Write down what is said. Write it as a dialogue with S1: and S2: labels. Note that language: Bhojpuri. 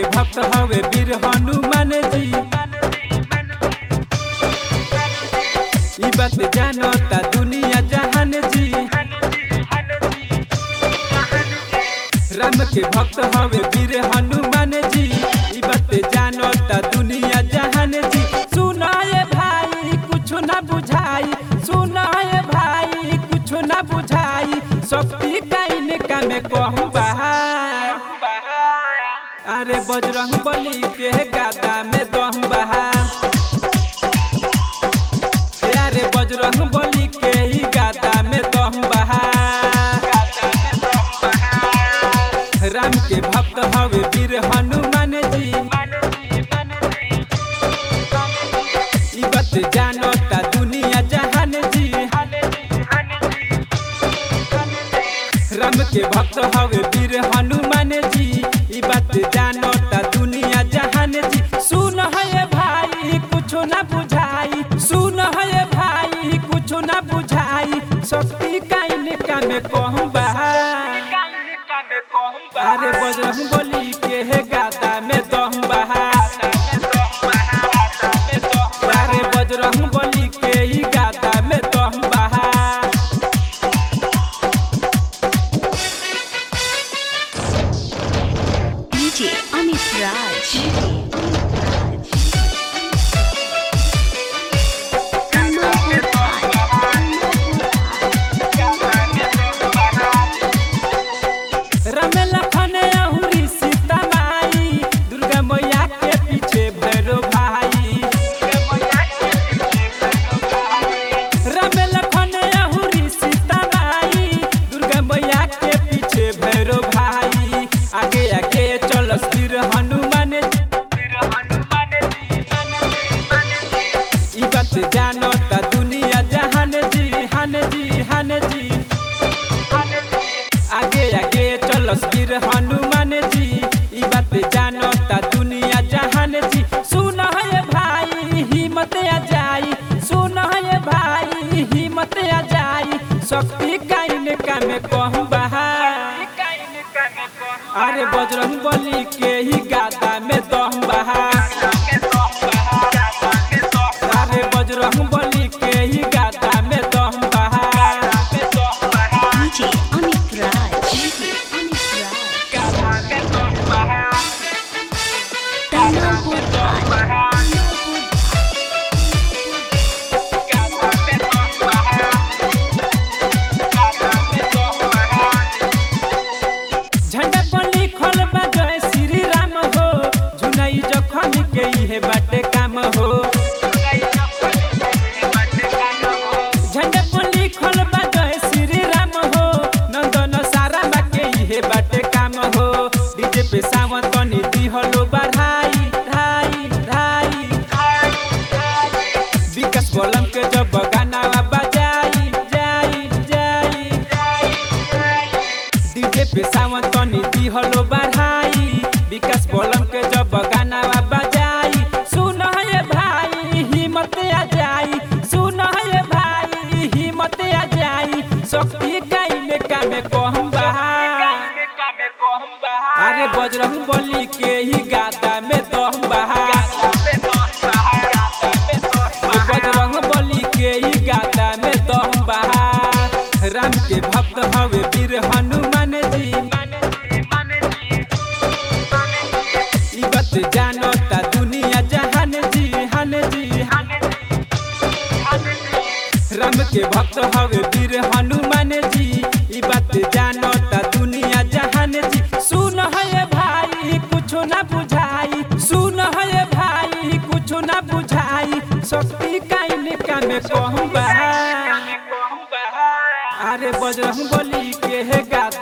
S1: के भक्त हवे वीर हनुमान जी ई बात जानता दुनिया जहान जी राम के भक्त हवे वीर हनुमान जी ई बात जानता दुनिया जहान जी सुनाए भाई कुछ ना बुझाई सुनाए भाई कुछ ना बुझाई शक्ति काइन का में कहूँ अरे बजरंग बली के गादा में दम बहा अरे बजरंग बली के ही गादा में दम बहा राम के भक्त हवे वीर हनुमान जी ई बात जानता दुनिया जहान जी राम के भक्त हवे वीर हनुमान जी ई बात जानता दुनिया जहान जी सुन है भाई कुछ ना बुझाई सुन है भाई कुछ ना बुझाई शक्ति काइन का में कहूँ अरे बजरंग बली के है गाता में दम बहा अरे बजरंग बली के ही गाता में दम बहा
S2: DJ Amit Raj.
S1: Ram Lakhan अहुरी Sita माई दुर्गा मैया के पीछे भैरो भाई राम लखन अहुरी सीता माई दुर्गा मैया के पीछे भैरो भाई आगे आगे चल सिर हनुमान ई बात जानता दुनिया जहान जी हान जी हान जी आगे आगे चल सिर हनुमान जी ई बात जानता दुनिया जहान जी सुन है भाई हिम्मत आ जाई सुन है भाई हिम्मत आ जाई शक्ति काइन का में कहूँ बहा अरे बजरंग बली के ही गादा में दम बहा अरे बजरंग बली के ही गादा में दम बहा
S2: DJ Amit Raj. Amit Raj. Tanapur Raj.
S1: झंडा पर लिखल बा जय श्री राम हो झुनई जखन के इहे बाटे काम हो झंडा पर लिखल बा जय श्री राम हो नंदन सारा बा के इहे बाटे काम हो डीजे पे सावन तनी दिहलो बढ़ाई धाई धाई विकास बोलम के जब गाना बजाई जाई जाई डीजे पे सावन तनी दिहलो बढ़ाई विकास बोलम के जब गाना बजाई सुन है भाई हिम्मत आ जाई सुन है भाई हिम्मत आ जाई शक्ति काइन का में कहूँ बहा अरे बजरंग बली के ही गाता में दम बहा बजरंग बली के ही गाता में दम बहा राम के भक्त हवे वीर हनुमान जी ई बात जानता दुनिया जहान जी हान जी राम के भक्त हवे वीर हनुमान जी ई बात जानता दुनिया जहान जी सुन है भाई कुछ ना बुझाई सुन है भाई कुछ ना बुझाई शक्ति काइन का में कहूँ बहा अरे बजरंग बली के है गाता